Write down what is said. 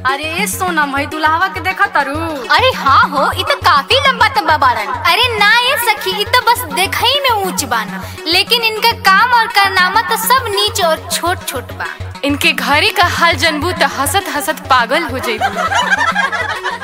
अरे ए सोनम है दुल्हावा के देखा तारू अरे हाँ हो इ तो काफी लंबा तब्बा बाड़न अरे ना ये सखी इ तो बस देखई में ऊंच बान लेकिन इनका काम और कारनामा तो सब नीच और छोट छोट बा इनके घरे का हाल जनबू त हसत हसत पागल हो जइबू